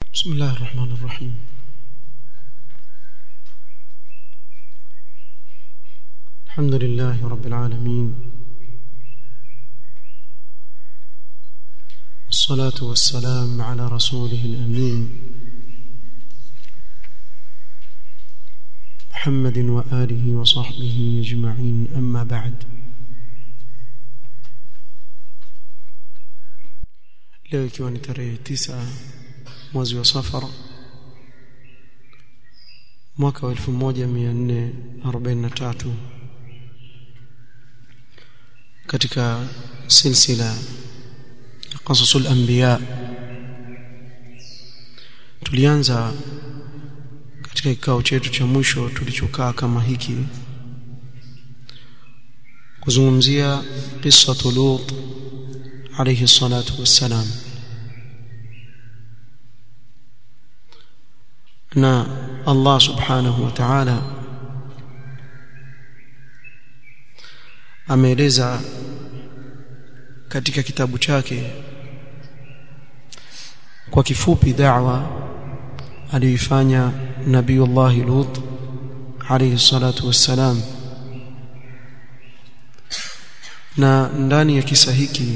بسم الله الرحمن الرحيم الحمد لله رب العالمين والصلاة والسلام على رسوله الأمين محمد وآله وصحبه أجمعين أما بعد leo ikiwa ni tarehe tisa mwezi wa safar mwaka wa 1443 katika silsila ya qasasul anbiya tulianza katika kikao chetu cha mwisho tulichokaa kama hiki kuzungumzia qissatu lut alayhi salatu wassalam na Allah subhanahu wa ta'ala ameeleza katika kitabu chake kwa kifupi da'wa aliyoifanya Nabiiullah Lut alayhi salatu wassalam na ndani ya kisa hiki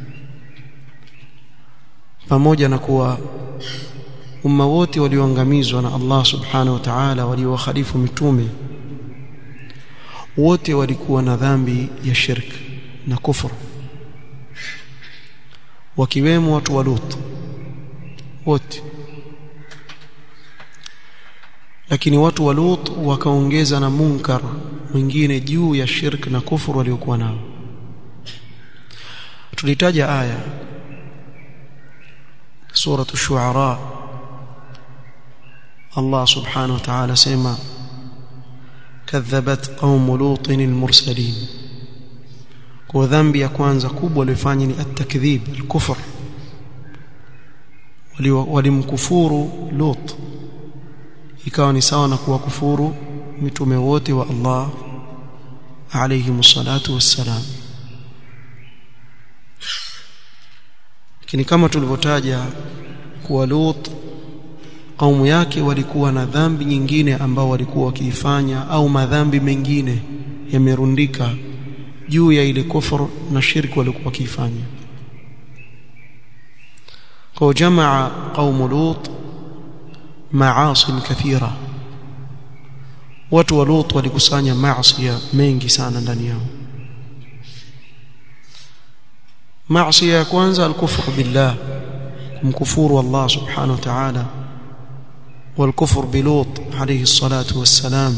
pamoja na kuwa umma wote walioangamizwa na Allah subhanahu wa ta'ala waliowakhalifu mitume wote walikuwa na dhambi ya shirk na kufru wakiwemo watu wa Lut wote lakini watu wa Lut wakaongeza na munkar mwingine juu ya shirk na kufuru waliokuwa nao tulitaja aya سورة الشعراء الله سبحانه وتعالى سيما كذبت قوم لوط المرسلين وذنبي ya kwanza kubwa walifanya ni at-takdhib al-kufr walimkufuru Lut ikawa ni sawa na kuwakufuru mitume wote wa Allah alayhi msalatu wassalam lakini kama tulivyotaja kuwa Lut kaumu yake walikuwa na dhambi nyingine ambao walikuwa wakiifanya au madhambi mengine yamerundika juu ya ile kufuru na shirki walikuwa wakiifanya kwa jamaa kaumu Lut maasi kathira watu wa Lut walikusanya maasi mengi sana ndani yao maasi ya kwanza alkufru billah kumkufuru Allah subhanahu wa ta'ala والكفر بلوط عليه الصلاة والسلام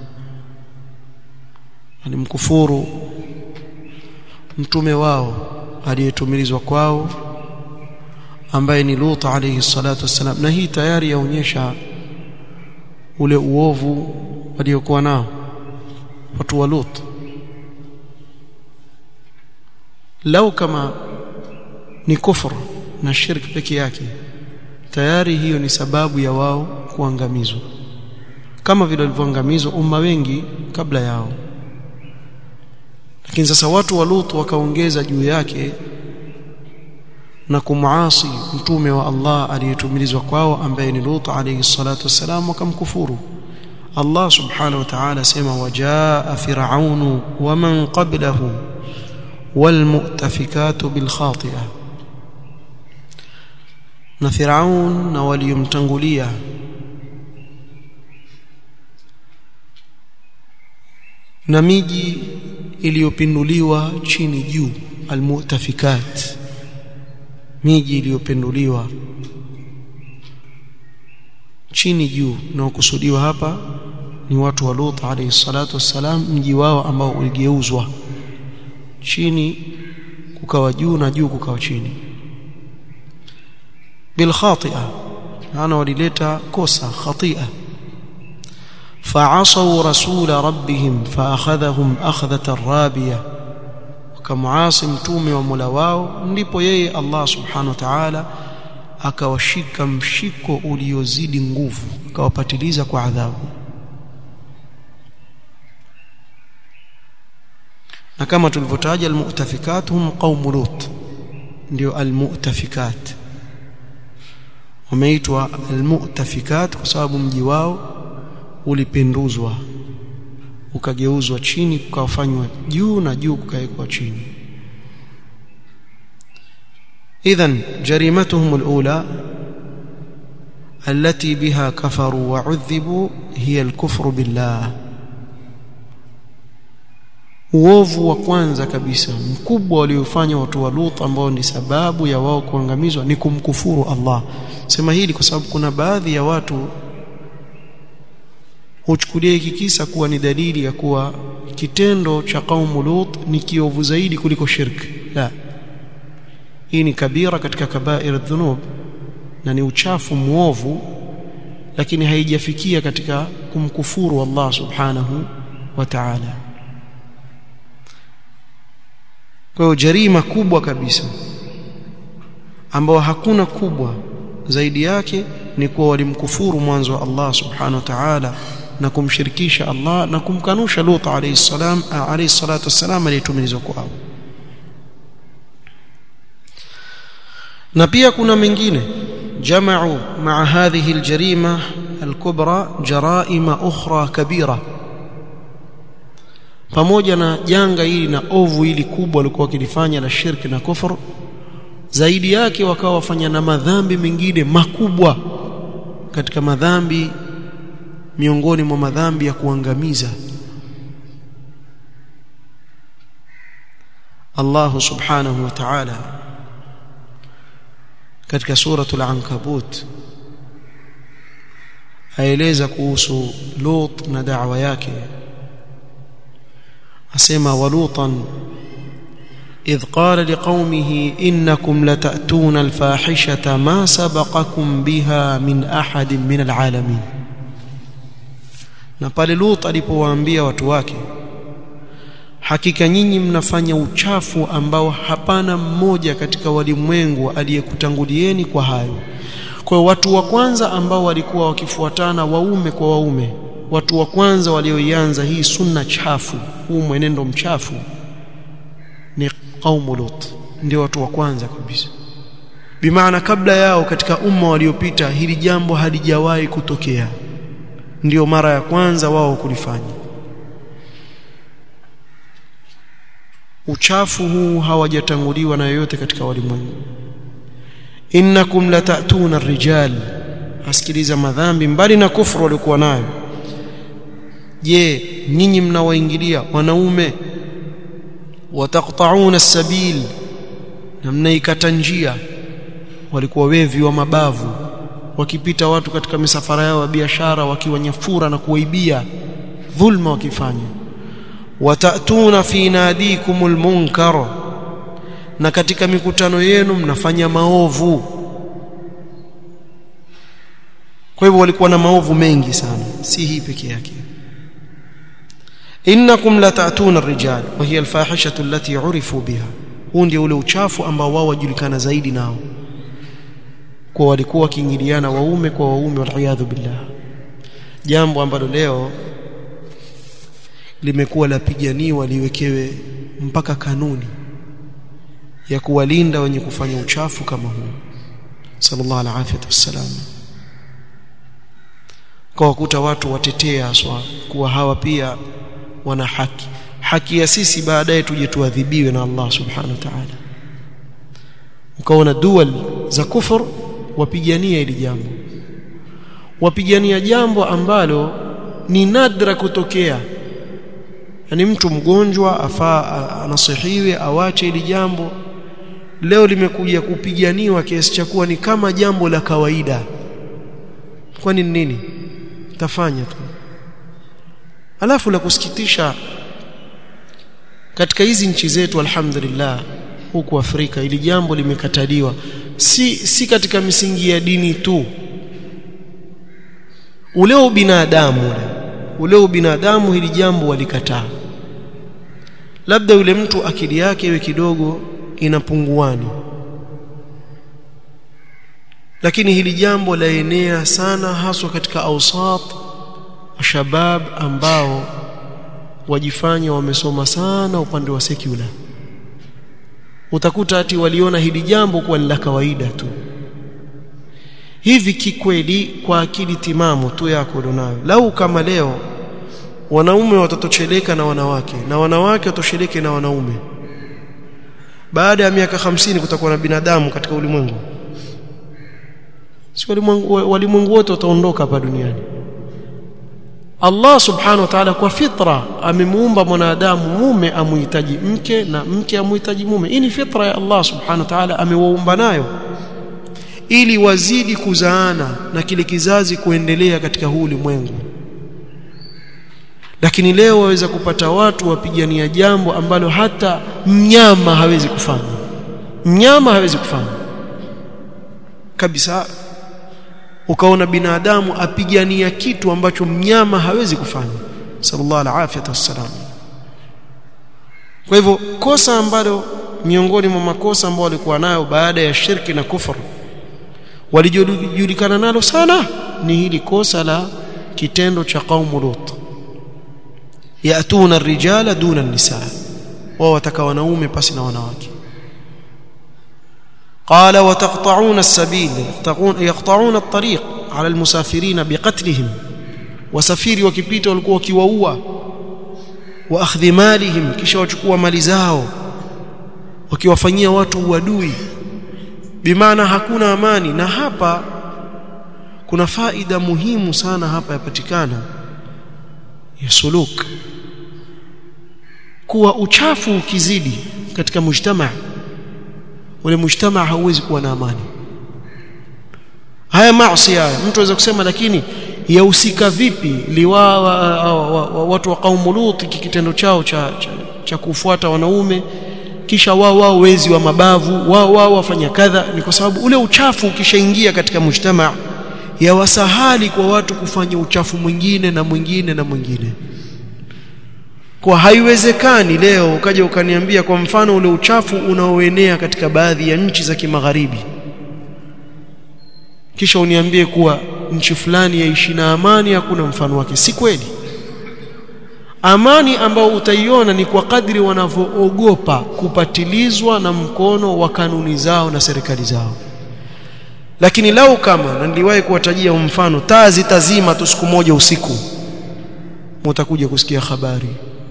alimkufuru mtume wao aliyetumilizwa kwao ambaye ni Lut alayhi salatu wassalam na hii tayari yaonyesha ule uovu waliokuwa nao watu wa Lut lau kama ni kufur na shirki peke yake tayari hiyo ni sababu ya wao kuangamizwa kama vile walivyoangamizwa umma wengi kabla yao lakini sasa watu wa Lut wakaongeza juu yake na kumuasi mtume wa Allah aliyetumilizwa kwao ambaye ni Lut alayhi salatu wassalam wakamkufuru Allah subhanahu wa ta'ala sema wajaa fir'aunu wa man qablahu والمؤتفكات بالخاطئه na Firaun na waliomtangulia na miji iliyopinduliwa chini juu almutafikat miji iliyopinduliwa chini juu na ukusudiwa hapa ni watu wa Lut alayhi salatu wassalam mji wao ambao uligeuzwa chini kukawa juu na juu kukawa chini bil khati'a ana walileta kosa khatia fa'asaw rasul rabbihim fa'akhadhahum akhdhatan rabiya wakamuasi mtume wa Mola wao ndipo yeye Allah subhanahu wa ta'ala akawashika mshiko uliozidi nguvu akawapatiliza kwa adhabu na kama tulivyotaja almu'tafikat hum qaum lut ndio almu'tafikat wameitwa almu'tafikat kwa sababu mji wao ulipenduzwa ukageuzwa chini kukafanywa juu na juu kukawekwa chini idhan jarimatuhum alula التي بها كفروا وعذبوا هي الكفر بالله uovu wa kwanza kabisa mkubwa waliofanya watu wa Lut ambao ni sababu ya wao kuangamizwa ni kumkufuru Allah sema hili kwa sababu kuna baadhi ya watu huchukulia hiki kisa kuwa ni dalili ya kuwa kitendo cha kaumu Lut ni kiovu zaidi kuliko shirki la hii ni kabira katika kabair dhunub na ni uchafu muovu lakini haijafikia katika kumkufuru Allah subhanahu wa ta'ala kwa hiyo jarima kubwa kabisa ambao hakuna kubwa zaidi yake ni kuwa walimkufuru mwanzo wa Allah subhanahu wa ta'ala na kumshirikisha Allah na kumkanusha Lut alayhi salam alayhi salatu wassalam aliyetumilizwa kwao na pia kuna mengine jama'u ma'a hadhihi aljarima alkubra jaraima ukhra kabira pamoja na janga hili na ovu hili kubwa walikuwa wakilifanya la shirki na kufur zaidi yake wakawa wafanya na madhambi mengine makubwa katika madhambi miongoni mwa madhambi ya kuangamiza Allah subhanahu wa ta'ala katika suratul ankabut aeleza kuhusu Lut na da'wa yake asema walutan إذ قال لقومه إنكم لتأتون الفاحشة ما سبقكم بها من أحد من العالمين na pale Lut alipowaambia watu wake hakika nyinyi mnafanya uchafu ambao hapana mmoja katika walimwengu aliyekutangulieni kwa hayo kwa hiyo watu wa kwanza ambao walikuwa wakifuatana waume kwa waume watu wa kwanza walioianza hii sunna chafu huu mwenendo mchafu ni qaumu Lut ndio watu wa kwanza kabisa bimaana kabla yao katika umma waliopita hili jambo halijawahi kutokea ndio mara ya kwanza wao kulifanya uchafu huu hawajatanguliwa na yoyote katika walimwengu innakum latatuna rijal asikiliza madhambi mbali na kufuru walikuwa nayo je nyinyi mnawaingilia wanaume wataqta'una as-sabil na mnaikata njia walikuwa wevi wa mabavu wakipita watu katika misafara yao ya biashara wakiwanyafura na kuwaibia dhulma wakifanya watatuna fi nadikumul munkar na katika mikutano yenu mnafanya maovu kwa hivyo walikuwa na maovu mengi sana si hii peke yake innakum latatuna ar-rijal wa hiya al-fahishatu allati urifu biha huu ndio ule uchafu ambao wao wajulikana zaidi nao kwa walikuwa wakiingiliana waume kwa waume waliyadhu billah jambo ambalo leo limekuwa lapiganiwa liwekewe mpaka kanuni ya kuwalinda wenye kufanya uchafu kama huu sallallahu alaihi wasallam kwa wakuta watu watetea aswa kuwa hawa pia wana haki haki ya sisi baadaye tuje tuadhibiwe na Allah subhanahu wa ta'ala ukaona dual za kufur wapigania hili jambo wapigania jambo ambalo ni nadra kutokea yani mtu mgonjwa afaa anasihiwe awache hili jambo leo limekuja kupiganiwa kiasi cha kuwa ni kama jambo la kawaida kwani nini tafanya tu alafu la kusikitisha katika hizi nchi zetu alhamdulillah huku Afrika ili jambo limekataliwa si si katika misingi ya dini tu ule ubinadamu ule ule ubinadamu hili jambo walikataa labda yule mtu akili yake iwe kidogo inapunguani lakini hili jambo laenea sana haswa katika ausat shabab ambao wajifanya wamesoma sana upande wa secular utakuta ati waliona hili jambo kuwa ni la kawaida tu hivi kikweli kwa akili timamu tu yako ulionayo lau kama leo wanaume watatosheleka na wanawake na wanawake watosheleke na wanaume baada ya miaka hamsini kutakuwa na binadamu katika ulimwengu si walimwengu wote wataondoka hapa duniani Allah subhanahu wa ta'ala kwa fitra amemuumba mwanadamu mume amuhitaji mke na mke amuhitaji mume hii ni fitra ya Allah subhanahu wa ta'ala amewaumba nayo ili wazidi kuzaana na kile kizazi kuendelea katika huu ulimwengu lakini leo waweza kupata watu wapigania jambo ambalo hata mnyama hawezi kufanya mnyama hawezi kufanya kabisa ukaona binadamu apigania kitu ambacho mnyama hawezi kufanya sallallahu alaihi wasallam kwa hivyo kosa ambalo miongoni mwa makosa ambao walikuwa nayo baada ya shirki na kufur walijulikana nalo sana ni hili kosa la kitendo cha qaumu lut yatuna rijala duna nisaa wao wataka wanaume pasi na wanawake قال وتقطعون السبيل يقطعون الطريق على المسافرين بقتلهم wasafiri wakipita walikuwa wakiwaua wa akhdhi malihim kisha wachukua mali zao wakiwafanyia watu uadui bimaana hakuna amani na hapa kuna faida muhimu sana hapa yapatikana ya suluk kuwa uchafu ukizidi katika mujtamaa ule mujtamaa hauwezi kuwa na amani haya maasi haya mtu anaweza kusema lakini yahusika vipi liwa watu wa kaumu Lut kitendo chao cha, cha, cha kufuata wanaume kisha wao wao wezi wa mabavu wao wao wafanya kadha ni kwa sababu ule uchafu ukishaingia katika mujtamaa yawasahali kwa watu kufanya uchafu mwingine na mwingine na mwingine kwa haiwezekani leo ukaja ukaniambia kwa mfano ule uchafu unaoenea katika baadhi ya nchi za kimagharibi kisha uniambie kuwa nchi fulani yaishi na amani hakuna mfano wake si kweli amani ambao utaiona ni kwa kadri wanavyoogopa kupatilizwa na mkono wa kanuni zao na serikali zao lakini lau kama na niliwahi kuwatajia mfano taa zitazima tu siku moja usiku mtakuja kusikia habari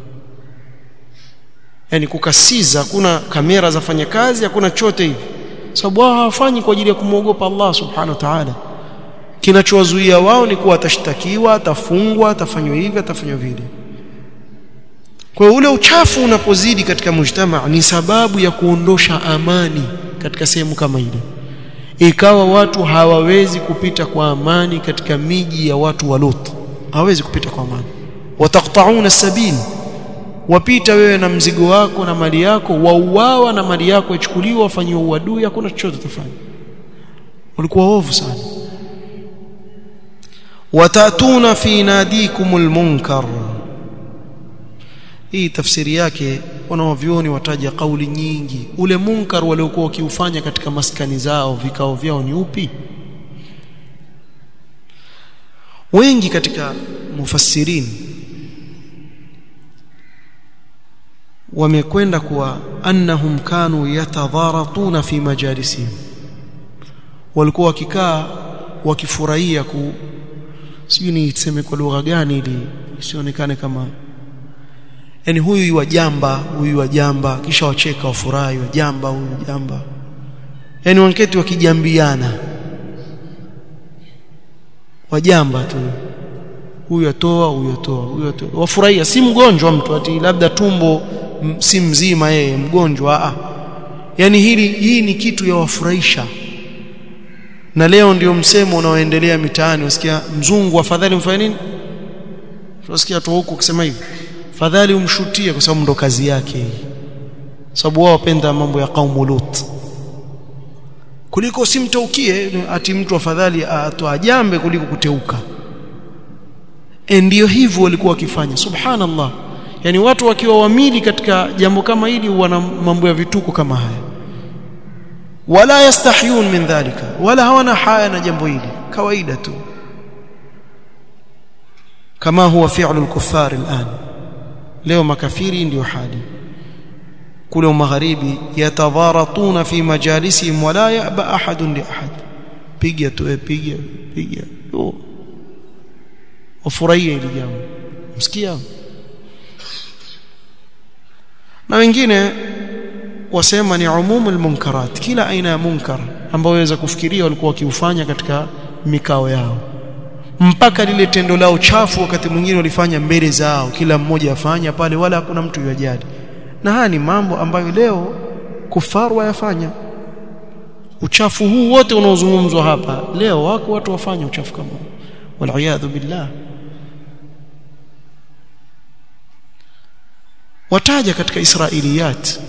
yani kukasiza hakuna kamera zafanya kazi hakuna chote hivi sababu wao hawafanyi kwa ajili ya kumwogopa Allah subhanahu wa ta'ala kinachowazuia wao ni kuwa atashtakiwa atafungwa atafanywa hivi atafanywa vile kwa ule uchafu unapozidi katika mujtama ni sababu ya kuondosha amani katika sehemu kama ile ikawa watu hawawezi kupita kwa amani katika miji ya watu wa Lut hawawezi kupita kwa amani wataqta'una sabil wapita wewe na mzigo wako na mali yako wauawa na mali yako ichukuliwa wafanyiwa uadui hakuna chochote utafanya walikuwa ovu sana watatuna fi nadikumul munkar hii tafsiri yake wanaovyoni wataja kauli nyingi ule munkar waliokuwa wakiufanya katika maskani zao vikao vyao ni upi wengi katika mufassirin wamekwenda kuwa annahum kanu yatadharatuna fi majalisihim walikuwa wakikaa wakifurahia ku sijui niseme kwa lugha gani ili isionekane kama yani huyu wajamba huyu wajamba kisha wacheka wafurahi wajamba huyu jamba yani wanketi wakijambiana wajamba tu huyu atoa huyu atoa huyu atoa wafurahia si mgonjwa mtu ati labda tumbo si mzima yeye mgonjwa a yani hili hii ni kitu ya wafurahisha na leo ndio msemo unaoendelea mitaani usikia mzungu afadhali mfanye nini tunasikia tu huko kusema hivi fadhali umshutie kwa sababu ndo kazi yake hii sababu wao wapenda mambo ya kaumu Lut kuliko simtaukie ati mtu afadhali atoa jambe kuliko kuteuka e ndio hivyo walikuwa wakifanya subhanallah yani watu wakiwa wamili katika jambo kama hili wana mambo ya vituko kama haya wala yastahyun min dhalika wala hawana haya na jambo hili kawaida tu kama huwa fi'lu al-kuffar al-an leo makafiri ndio hali kule magharibi yatadharatuna fi majalisihim wala ya'ba ahadun li ahad piga tu piga piga oh. wafurahie hili jambo msikia na wengine wasema ni umumul munkarat kila aina ya munkar ambao waweza kufikiria walikuwa wakiufanya katika mikao yao mpaka lile tendo lao chafu wakati mwingine walifanya mbele zao kila mmoja afanya pale wala hakuna mtu yajali na haya ni mambo ambayo leo kufaru wayafanya uchafu huu wote unaozungumzwa hapa leo wako watu wafanya uchafu kama huu waliyadhu billah wataja katika israiliyat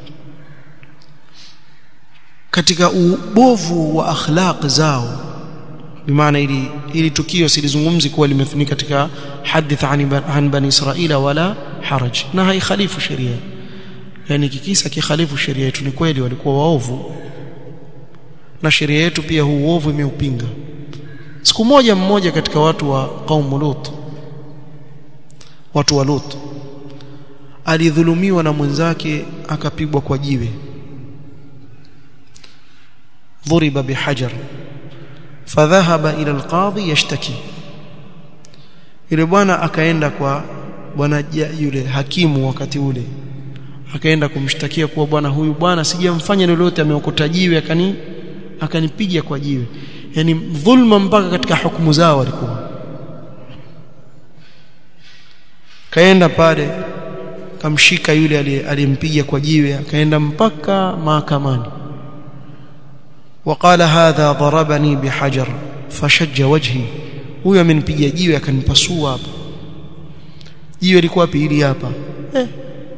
katika ubovu wa akhlaq zao bimaana ili ili tukio silizungumzi kuwa limefunika katika hadith an bani israila wala haraj na haikhalifu sheria yani kikisa kikhalifu sheria yetu ni kweli walikuwa waovu na sheria yetu pia huu uovu imeupinga siku moja mmoja katika watu wa qaum lut watu wa lut alidhulumiwa na mwenzake akapigwa kwa jiwe ضرب بحجر فذهب الى القاضي يشتكي yule bwana akaenda kwa bwana yule hakimu wakati ule akaenda kumshtakia kuwa bwana huyu bwana sijamfanya lolote ameokota jiwe akani akanipiga kwa jiwe yani dhulma mpaka katika hukumu zao walikuwa kaenda pale kamshika yule aliyempiga kwa jiwe akaenda mpaka mahakamani وقال هذا ضربني بحجر فشج وجهي huyo amenipiga jiwe akanipasua hapa jiwe liko wapi hili hapa eh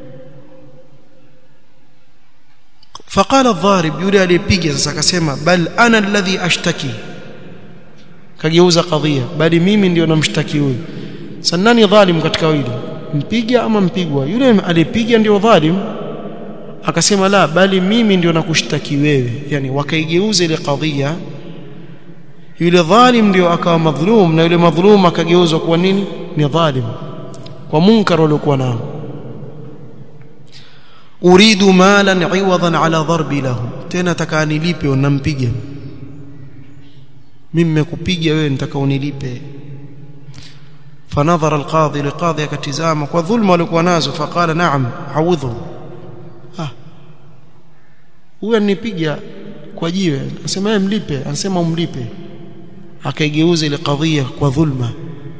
فقال الضارب yule aliyepiga sasa akasema bal ana alladhi ashtaki kageuza kadhia bali mimi ndio namshtaki huyu sanani dhalim katika wili mpiga ama mpigwa yule aliyepiga ndio dhalim akasema la bali mimi ndio nakushtaki wewe yani wakaigeuza ile kadhia yule dhalim ndio akawa madhulum na yule madhulum akageuzwa kuwa nini ni dhalim kwa munkar uliokuwa nao uridu malan iwadan ala dharbi lahu tena taka nilipe unampiga mimi nimekupiga wewe nitaka unilipe فنظر القاضي لقاضي كتزامه وظلم walikuwa nazo فقال نعم عوضه ah huyu anipiga kwa jiwe anasema yeye mlipe anasema umlipe akaigeuza ile kadhia kwa dhulma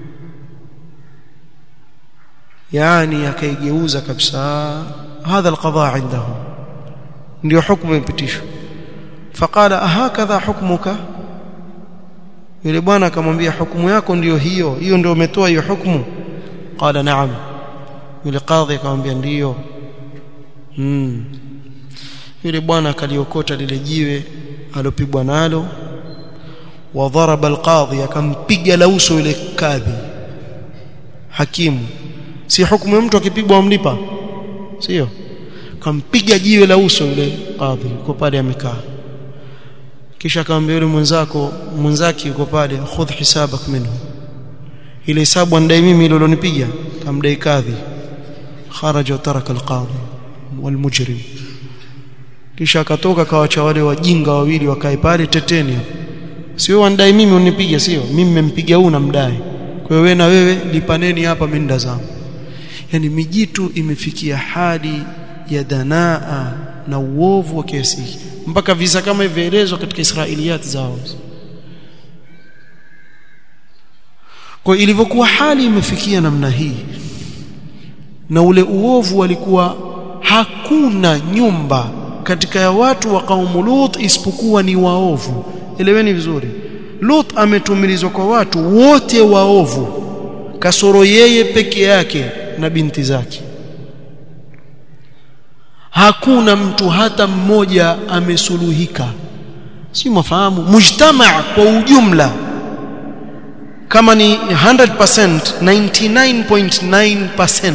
yani akaigeuza kabisa hadha alqada indahu ndio hukumu imepitishwa faqala ahakadha hukmuka yule bwana akamwambia hukumu yako ndiyo hiyo hiyo ndio umetoa hiyo hukumu qala naam yule kadhi akamwambia ndiyo mm yule bwana akaliokota lile jiwe alopigwa nalo wa dharaba alqadhi akampiga la uso yule kadhi hakimu si hukumu ya mtu akipigwa amlipa sio kampiga jiwe la uso yule kadhi yuko pale amekaa kisha akamwambia yule mwenzako mwenzake yuko pale khudh hisabak minhu ile hisabu andai mimi ile ulonipiga kamdai kadhi kharaja taraka alqadhi walmujrim kisha akatoka kawacha wale wajinga wawili wakae pale teteni sio wandai mimi unipiga sio mimi nimempiga huyu namdai kwa hiyo wewe na wewe lipaneni hapa minda zangu yani mijitu imefikia hali ya danaa na uovu wa kiasi mpaka visa kama hivyoelezwa katika Israiliyat zao kwa ilivyokuwa hali imefikia namna hii na ule uovu walikuwa hakuna nyumba katika ya watu wa kaumu Lut isipokuwa ni waovu eleweni vizuri Lut ametumilizwa kwa watu wote waovu kasoro yeye peke yake na binti zake hakuna mtu hata mmoja amesuluhika si mafahamu mujtamaa kwa ujumla kama ni 100% 99.9%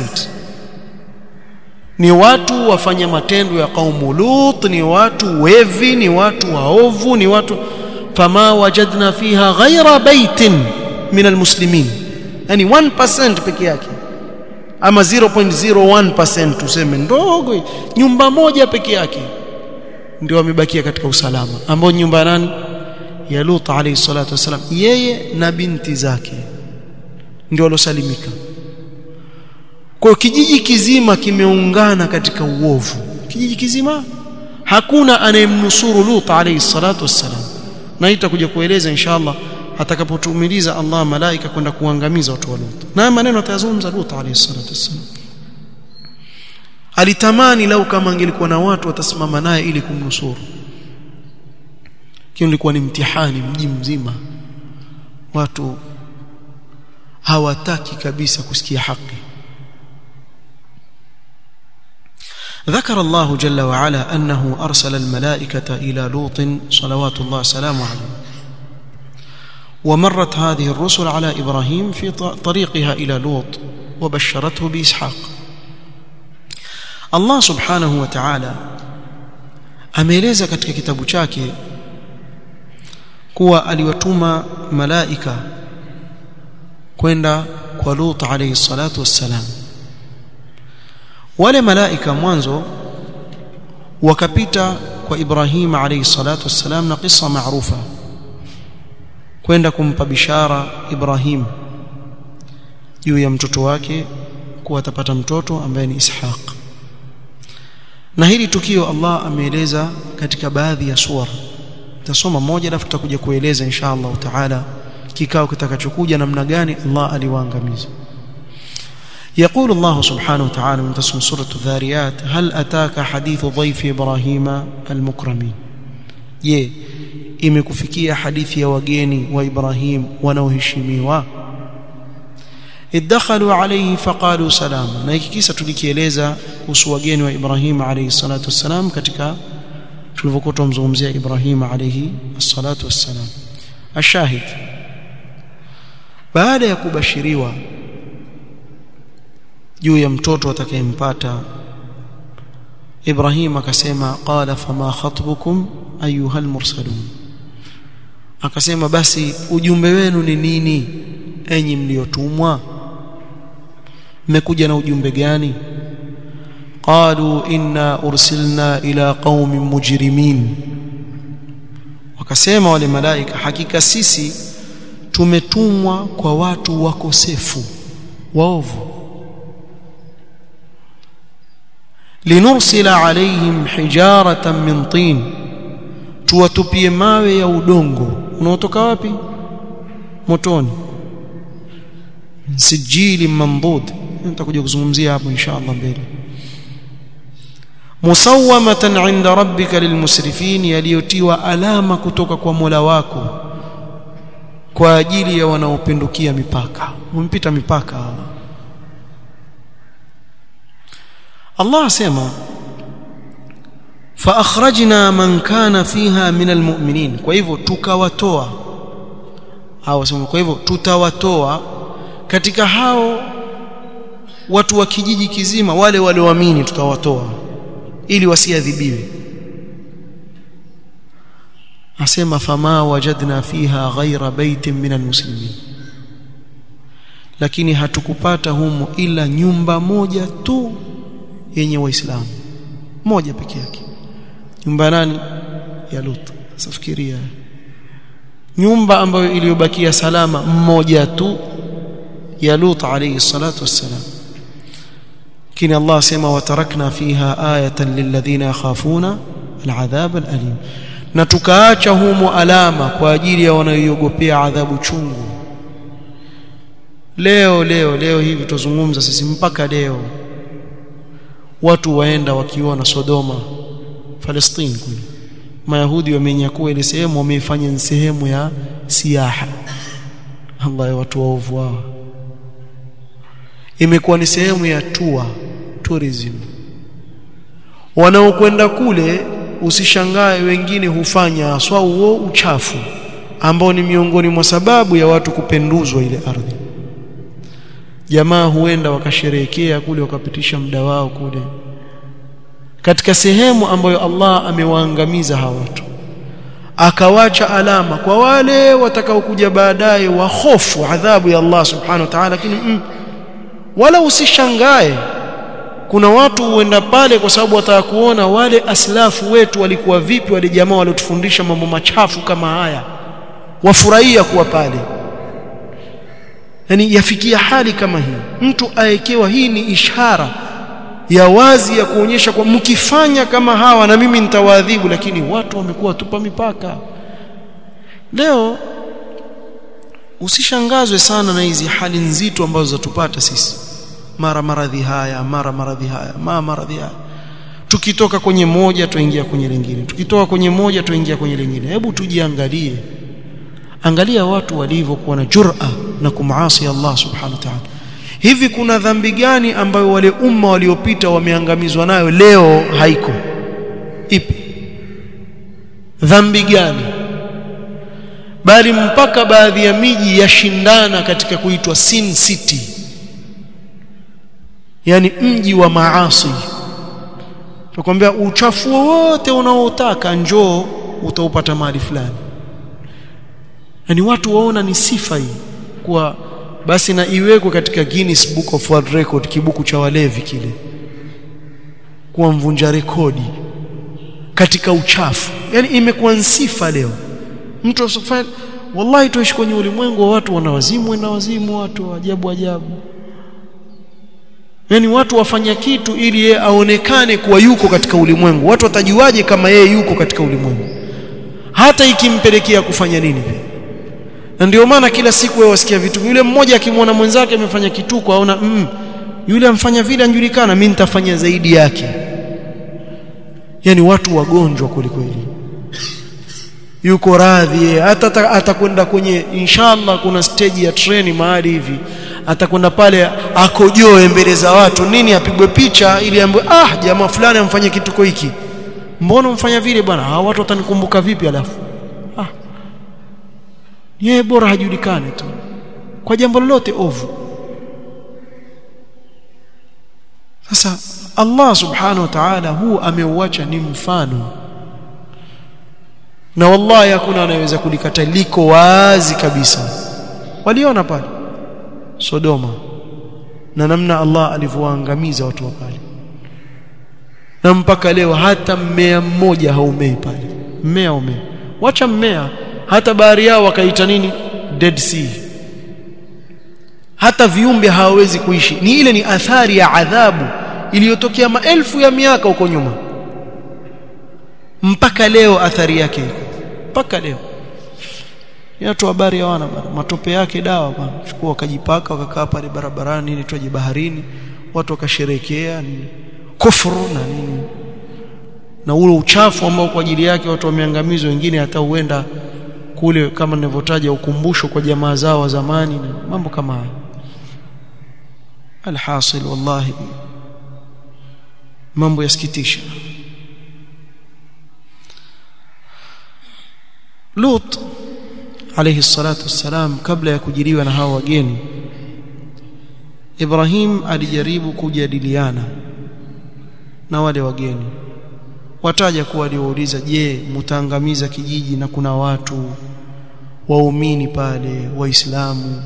ni watu wafanya matendo ya kaumu Lut ni watu wevi ni watu waovu ni watu fama wajadna fiha ghaira baitin min almuslimin yani 1% peke yake ama 0.01% tuseme ndogo nyumba moja peke yake ndio wamebakia katika usalama ambao nyumba nani ya Lut alayhi salatu wasalam yeye na binti zake ndio walosalimika kwa kijiji kizima kimeungana katika uovu kijiji kizima hakuna anayemnusuru Lut alayhi salatu wassalam na itakuja kueleza inshallah atakapotumiliza Allah malaika kwenda kuangamiza watu wa Lut na maneno atayazungumza Lut alayhi salatu wassalam alitamani lau kama angelikuwa na watu watasimama naye ili kumnusuru kile ilikuwa ni mtihani mji mzima watu hawataki kabisa kusikia haki ذكر الله جل وعلا أنه أرسل الملائكة إلى لوط صلوات الله سلامه عليه ومرت هذه الرسل على إبراهيم في طريقها إلى لوط وبشرته بإسحاق الله سبحانه وتعالى ameeleza katika kitabu chake kuwa aliwatuma malaika kwenda kwa Lut alayhi salatu wassalam wale malaika mwanzo wakapita kwa Ibrahim alayhi salatu wassalam na kisa maarufa kwenda kumpa bishara Ibrahim juu ya mtoto wake kuwa atapata mtoto ambaye ni Ishaq na hili tukio Allah ameeleza katika baadhi ya sura tasoma moja alafu tutakuja kueleza insha Allah taala kikao kitakachokuja namna gani Allah aliwaangamiza يقول الله سبحانه وتعالى من تسمى سورة الذاريات هل أتاك حديث ضيف إبراهيم المكرمين يه imekufikia hadithi ya wageni wa Ibrahim wanaoheshimiwa idakhalu alayhi faqalu salama na hiki kisa tulikieleza kuhusu wageni wa Ibrahim alayhi salatu wassalam katika tulivyokuwa tumzungumzia Ibrahim alayhi salatu wassalam ashahid baada ya kubashiriwa juu ya mtoto atakayempata Ibrahim akasema qala fama khatbukum ayuha almursalun akasema basi ujumbe wenu ni nini enyi mliotumwa mmekuja na ujumbe gani qalu inna ursilna ila qaumin mujrimin wakasema wale malaika hakika sisi tumetumwa kwa watu wakosefu waovu linursila alaihim hijaratan min tin tuwatupie mawe ya udongo unaotoka wapi motoni sijili mandud nitakuja kuzungumzia hapo insha Allah mbele musawamatan inda rabbika lilmusrifin yaliyotiwa alama kutoka kwa Mola wako kwa ajili ya wanaopindukia mipaka umpita mipaka Allah asema fa akhrajna man kana fiha min almu'minin kwa hivyo tukawatoa au sema kwa hivyo tutawatoa katika hao watu wa kijiji kizima wale walioamini tutawatoa ili wasiadhibiwe asema fama wajadna fiha ghaira baitin min almuslimin lakini hatukupata humo ila nyumba moja tu yenye waislamu moja peke yake nyumba nani ya Lut safikiria nyumba ambayo iliyobakia salama mmoja tu ya Lut alayhi salatu wassalam kini Allah sema watarakna fiha ayatan lilladhina yakhafuna al'adhab al'alim na tukaacha humo alama kwa ajili ya wanaoiogopea adhabu chungu leo leo leo hivi tuzungumza sisi mpaka leo watu waenda wakiona Sodoma Palestine kule Mayahudi wamenyakua ile sehemu wameifanya ni sehemu ya siaha Allah ya watu waovu wao imekuwa ni sehemu ya tour tourism wanaokwenda kule usishangae wengine hufanya swa huo uchafu ambao ni miongoni mwa sababu ya watu kupenduzwa ile ardhi jamaa huenda wakasherehekea kule wakapitisha muda wao kule katika sehemu ambayo Allah amewaangamiza hawa watu akawacha alama kwa wale watakaokuja baadaye wa hofu adhabu ya Allah subhanahu wa ta'ala lakini mm, wala usishangae kuna watu huenda pale kwa sababu wataka kuona wale aslafu wetu walikuwa vipi wale jamaa waliotufundisha mambo machafu kama haya wafurahia kuwa pale yani yafikia hali kama hii mtu aekewa hii ni ishara ya wazi ya kuonyesha kwa mkifanya kama hawa na mimi nitawaadhibu lakini watu wamekuwa tupa mipaka leo usishangazwe sana na hizi hali nzito ambazo zatupata sisi mara maradhi haya mara maradhi haya mara maradhi haya tukitoka kwenye moja tuingia kwenye lingine tukitoka kwenye moja tuingia kwenye lingine hebu tujiangalie angalia watu walivyokuwa na jur'a na kumaasi Allah subhanahu wa ta'ala hivi kuna dhambi gani ambayo wale umma waliopita wameangamizwa nayo leo haiko ipi dhambi gani bali mpaka baadhi ya miji yashindana katika kuitwa sin city yani mji wa maasi tukwambia uchafu wote unaotaka njoo utaupata mahali fulani yani watu waona ni sifa hii kwa basi na iwekwe katika Guinness Book of World Record kibuku cha walevi kile kuwa mvunja rekodi katika uchafu yani imekuwa sifa leo mtu asifanye wallahi tuishi kwenye ulimwengu wa watu wanawazimu na wazimu watu ajabu ajabu yani watu wafanya kitu ili yeye aonekane kuwa yuko katika ulimwengu watu watajuaje kama yeye yuko katika ulimwengu hata ikimpelekea kufanya nini na ndio maana kila siku wewe wasikia vitu yule mmoja akimwona mwenzake amefanya kituko aona mm, yule amfanya vile anjulikana mimi nitafanya zaidi yake yani watu wagonjwa kweli kweli yuko radhi hata atakwenda kwenye inshallah kuna stage ya treni mahali hivi atakwenda pale akojoe mbele za watu nini apigwe picha ili ambaye ah jamaa fulani amfanye kituko hiki mbona mfanya vile bwana hawa watu watanikumbuka vipi alafu ah yeye bora hajulikane tu kwa jambo lolote ovu sasa Allah subhanahu wa ta'ala huu ameuacha ni mfano na wallahi hakuna anayeweza kulikata liko wazi kabisa waliona pale Sodoma na namna Allah alivyoangamiza watu wa pale na mpaka leo hata mmea mmoja haumei pale mmea umea wacha mmea hata bahari yao wakaita nini Dead Sea hata viumbe hawawezi kuishi ni ile ni athari ya adhabu iliyotokea maelfu ya miaka huko nyuma mpaka leo athari yake iko mpaka leo watu habari hawana bana matope yake dawa bana chukua wakajipaka wakakaa pale barabarani ili twaje baharini watu wakasherekea nini kufuru na nini na ule uchafu ambao kwa ajili yake watu wameangamizwa wengine hata huenda kule kama nilivyotaja ukumbusho kwa jamaa zao wa zamani na mambo kama hayo alhasil wallahi mambo yasikitisha Lut alayhi salatu wassalam kabla ya kujiliwa na hao wageni Ibrahim alijaribu kujadiliana na wale wageni wataja kuwa aliwauliza je mtaangamiza kijiji na kuna watu waumini pale waislamu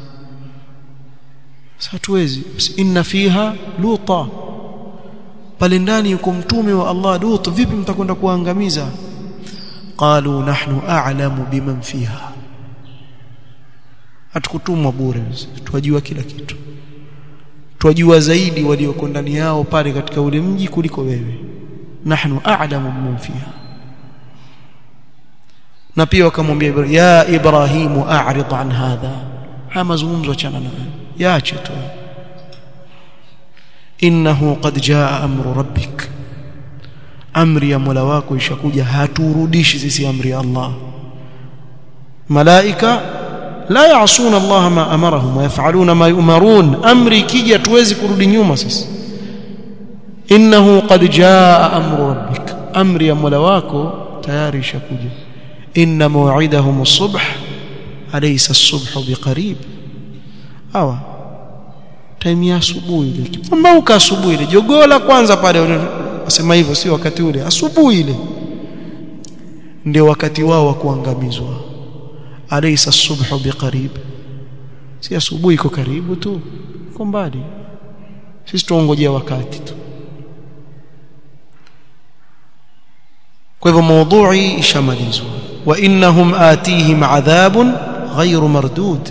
hatuwezi inna fiha luta pale ndani yuko mtume wa Allah Lut vipi mtakwenda kuangamiza qalu nahnu a'lamu biman fiha hatukutumwa bure twajua kila kitu twajua zaidi walioko ndani yao pale katika ule mji kuliko wewe nahnu a'lamu biman fiha na pia wakamwambia Ibrahim ya Ibrahimu a'rid an hadha haya mazungumzo achana nayo yaache tu innahu qad jaa amru rabbik amri ya Mola wako ishakuja haturudishi sisi amri ya Allah malaika la yaasuna Allah ma amarahum wa yaf'aluna ma yu'marun amri kija tuwezi kurudi nyuma sisi innahu qad jaa amru rabbik amri ya Mola wako tayari ishakuja inna maw'idahum as-subh alaysa as-subhu biqarib hawa time ya asubuhi ile kipambauka asubuhi ile jogola kwanza pale wasema hivyo sio wakati ule asubuhi ile ndio wakati wao wa kuangamizwa alaysa as-subhu biqarib si asubuhi iko karibu tu iko mbali sisi tuongojea wakati tu kwa hivyo maudhui ishamalizwa wa innahum atihim adhabun ghairu mardud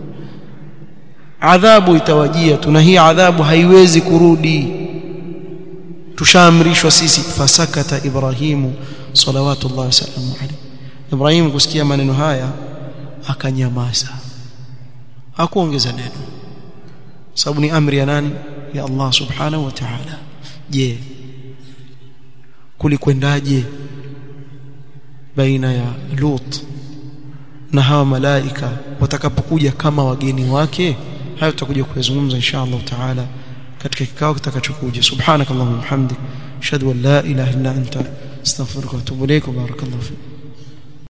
adhabu itawajia tuna hii adhabu haiwezi kurudi tushaamrishwa sisi fasakata ibrahimu salawatullah wasalamu alayhi ibrahim kusikia maneno haya akanyamaza hakuongeza neno sababu ni amri ya nani ya Allah subhanahu wa ta'ala je kulikwendaje baina ya Lut na hawa malaika watakapokuja kama wageni wake hayo tutakuja kuyazungumza insha Allah taala katika kikao kitakachokuja subhanakallahumma hamdik ashhadu an la ilaha illa anta astaghfiruka wa atubu ilaik wa barakallahu fik